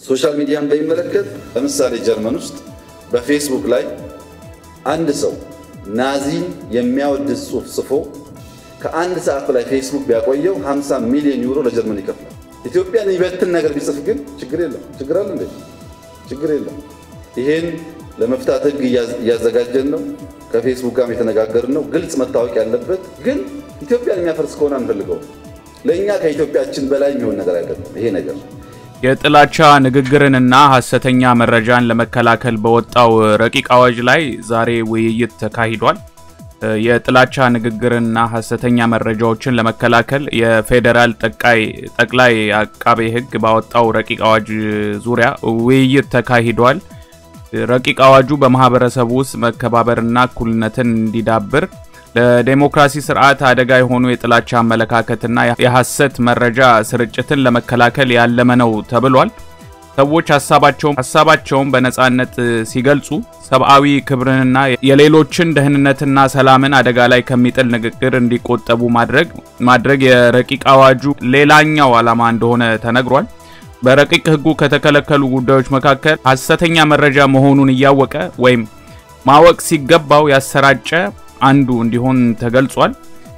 ሶሻል ሚዲያን በሚመለከት ለምሳሌ ጀርመን ውስጥ በፌስቡክ ላይ አንድ ሰው ናዚን የሚያወድስ ጽሑፍ ጽፎ ከአንድ ሰዓት በላይ ፌስቡክ ቢያቆየው 50 ሚሊዮን ዩሮ ለጀርመን ይከፍላል። ኢትዮጵያን የሚበትን ነገር ቢጽፍ ግን ችግር የለም። ችግር አለ እንዴ? ችግር የለም። ይሄን ለመፍታት ህግ እያዘጋጀን ነው። ከፌስቡክ ጋር የተነጋገርን ነው። ግልጽ መታወቅ ያለበት ግን ኢትዮጵያን የሚያፈርስ ከሆነ አንፈልገው። ለእኛ ከኢትዮጵያችን በላይ የሚሆን ነገር አይደለም ይሄ ነገር። የጥላቻ ንግግርንና ሐሰተኛ መረጃን ለመከላከል በወጣው ረቂቅ አዋጅ ላይ ዛሬ ውይይት ተካሂዷል። የጥላቻ ንግግርና ሐሰተኛ መረጃዎችን ለመከላከል የፌዴራል ጠቅላይ አቃቤ ሕግ ባወጣው ረቂቅ አዋጅ ዙሪያ ውይይት ተካሂዷል። ረቂቅ አዋጁ በማህበረሰቡ ውስጥ መከባበርና እኩልነትን እንዲዳብር ለዴሞክራሲ ስርዓት አደጋ የሆኑ የጥላቻ አመለካከትና የሐሰት መረጃ ስርጭትን ለመከላከል ያለመ ነው ተብሏል። ሰዎች ሀሳባቸውን በነጻነት ሲገልጹ ሰብአዊ ክብርንና የሌሎችን ደህንነትና ሰላምን አደጋ ላይ ከሚጥል ንግግር እንዲቆጠቡ ማድረግ ማድረግ የረቂቅ አዋጁ ሌላኛው ዓላማ እንደሆነ ተነግሯል። በረቂቅ ህጉ ከተከለከሉ ጉዳዮች መካከል ሐሰተኛ መረጃ መሆኑን እያወቀ ወይም ማወቅ ሲገባው ያሰራጨ አንዱ እንዲሆን ተገልጿል።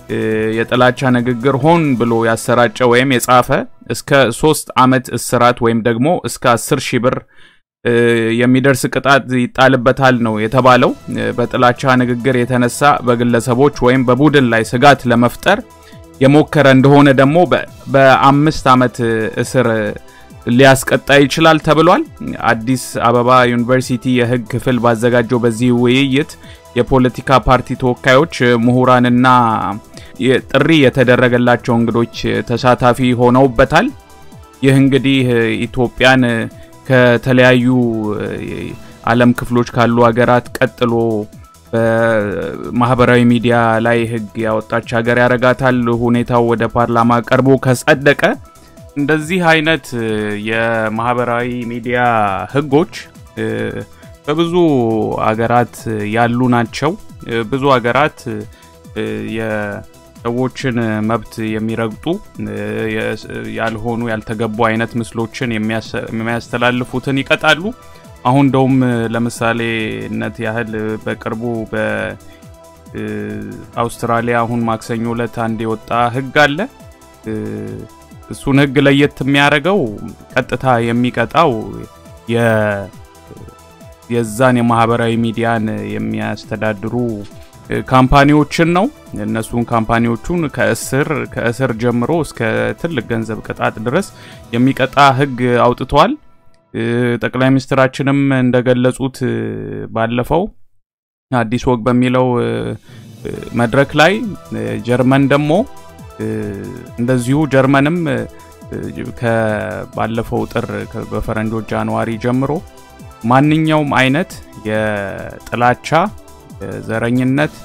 የጥላቻ ንግግር ሆን ብሎ ያሰራጨ ወይም የጻፈ እስከ ሶስት ዓመት እስራት ወይም ደግሞ እስከ አስር ሺህ ብር የሚደርስ ቅጣት ይጣልበታል ነው የተባለው። በጥላቻ ንግግር የተነሳ በግለሰቦች ወይም በቡድን ላይ ስጋት ለመፍጠር የሞከረ እንደሆነ ደግሞ በአምስት ዓመት እስር ሊያስቀጣ ይችላል ተብሏል። አዲስ አበባ ዩኒቨርሲቲ የህግ ክፍል ባዘጋጀው በዚህ ውይይት የፖለቲካ ፓርቲ ተወካዮች፣ ምሁራንና ጥሪ የተደረገላቸው እንግዶች ተሳታፊ ሆነውበታል። ይህ እንግዲህ ኢትዮጵያን ከተለያዩ ዓለም ክፍሎች ካሉ ሀገራት ቀጥሎ በማህበራዊ ሚዲያ ላይ ህግ ያወጣች ሀገር ያረጋታል። ሁኔታው ወደ ፓርላማ ቀርቦ ከጸደቀ እንደዚህ አይነት የማህበራዊ ሚዲያ ህጎች በብዙ አገራት ያሉ ናቸው። ብዙ አገራት የሰዎችን መብት የሚረግጡ ያልሆኑ ያልተገቡ አይነት ምስሎችን የሚያስተላልፉትን ይቀጣሉ። አሁን እንደውም ለምሳሌነት ያህል በቅርቡ በአውስትራሊያ አሁን ማክሰኞ ዕለት አንድ የወጣ ህግ አለ። እሱን ህግ ለየት የሚያደርገው ቀጥታ የሚቀጣው የዛን የማህበራዊ ሚዲያን የሚያስተዳድሩ ካምፓኒዎችን ነው። እነሱን ካምፓኒዎቹን ከእስር ከእስር ጀምሮ እስከ ትልቅ ገንዘብ ቅጣት ድረስ የሚቀጣ ህግ አውጥቷል። ጠቅላይ ሚኒስትራችንም እንደገለጹት ባለፈው አዲስ ወግ በሚለው መድረክ ላይ ጀርመን ደግሞ እንደዚሁ ጀርመንም ከባለፈው ጥር በፈረንጆች ጃንዋሪ ጀምሮ ማንኛውም አይነት የጥላቻ ዘረኝነት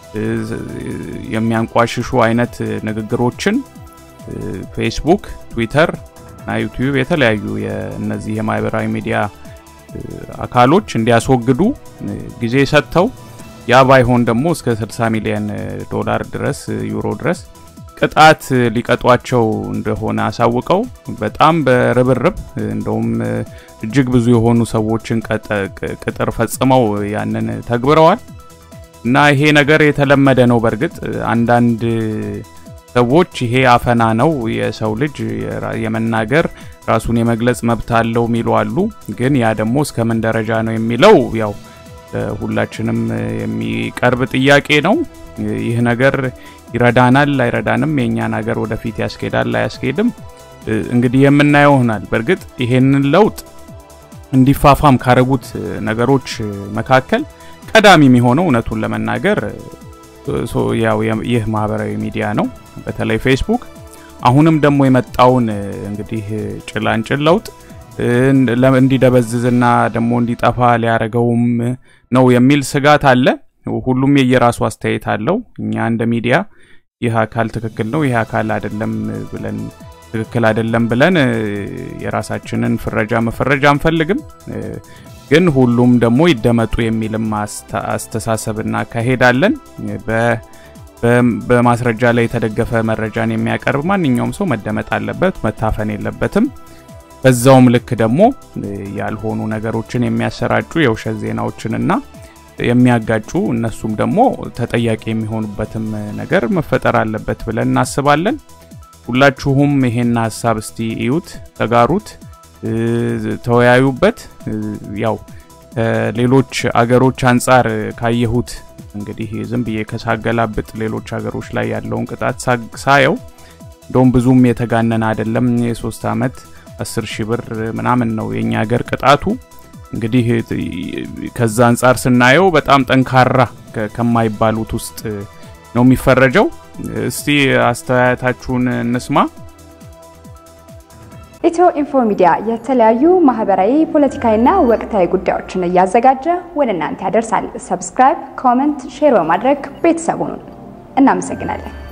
የሚያንቋሽሹ አይነት ንግግሮችን ፌስቡክ፣ ትዊተር እና ዩቲዩብ የተለያዩ የእነዚህ የማህበራዊ ሚዲያ አካሎች እንዲያስወግዱ ጊዜ ሰጥተው ያ ባይሆን ደግሞ እስከ 60 ሚሊዮን ዶላር ድረስ ዩሮ ድረስ ቅጣት ሊቀጧቸው እንደሆነ አሳውቀው በጣም በርብርብ እንደውም እጅግ ብዙ የሆኑ ሰዎችን ቅጥር ፈጽመው ያንን ተግብረዋል እና ይሄ ነገር የተለመደ ነው። በእርግጥ አንዳንድ ሰዎች ይሄ አፈና ነው፣ የሰው ልጅ የመናገር ራሱን የመግለጽ መብት አለው የሚሉ አሉ። ግን ያ ደግሞ እስከምን ደረጃ ነው የሚለው ያው ሁላችንም የሚቀርብ ጥያቄ ነው። ይህ ነገር ይረዳናል አይረዳንም፣ የእኛን ሀገር ወደፊት ያስኬዳል አያስኬድም፣ እንግዲህ የምናየው ይሆናል። በእርግጥ ይሄንን ለውጥ እንዲፋፋም ካረጉት ነገሮች መካከል ቀዳሚ የሚሆነው እውነቱን ለመናገር ያው ይህ ማህበራዊ ሚዲያ ነው፣ በተለይ ፌስቡክ። አሁንም ደግሞ የመጣውን እንግዲህ ጭላንጭል ለውጥ እንዲደበዝዝና ደግሞ እንዲጠፋ ሊያደርገውም ነው የሚል ስጋት አለ። ሁሉም የየራሱ አስተያየት አለው። እኛ እንደ ሚዲያ ይህ አካል ትክክል ነው፣ ይህ አካል አይደለም ብለን ትክክል አይደለም ብለን የራሳችንን ፍረጃ መፈረጃ አንፈልግም። ግን ሁሉም ደግሞ ይደመጡ የሚልም አስተሳሰብና ካሄዳለን በማስረጃ ላይ የተደገፈ መረጃን የሚያቀርብ ማንኛውም ሰው መደመጥ አለበት፣ መታፈን የለበትም። በዛውም ልክ ደግሞ ያልሆኑ ነገሮችን የሚያሰራጩ የውሸት ዜናዎችንና የሚያጋጩ እነሱም ደግሞ ተጠያቂ የሚሆኑበትም ነገር መፈጠር አለበት ብለን እናስባለን። ሁላችሁም ይሄን ሀሳብ እስቲ እዩት፣ ተጋሩት፣ ተወያዩበት። ያው ሌሎች አገሮች አንጻር ካየሁት እንግዲህ ዝም ብዬ ከሳገላብጥ ሌሎች ሀገሮች ላይ ያለውን ቅጣት ሳየው እንደውም ብዙም የተጋነነ አይደለም። የሶስት ዓመት አስር ሺህ ብር ምናምን ነው የኛ ሀገር ቅጣቱ። እንግዲህ ከዛ አንጻር ስናየው በጣም ጠንካራ ከማይባሉት ውስጥ ነው የሚፈረጀው። እስቲ አስተያየታችሁን እንስማ። ኢትዮ ኢንፎ ሚዲያ የተለያዩ ማህበራዊ፣ ፖለቲካዊና ወቅታዊ ጉዳዮችን እያዘጋጀ ወደ እናንተ ያደርሳል። ሰብስክራይብ፣ ኮመንት፣ ሼር በማድረግ ቤተሰቡን እናመሰግናለን።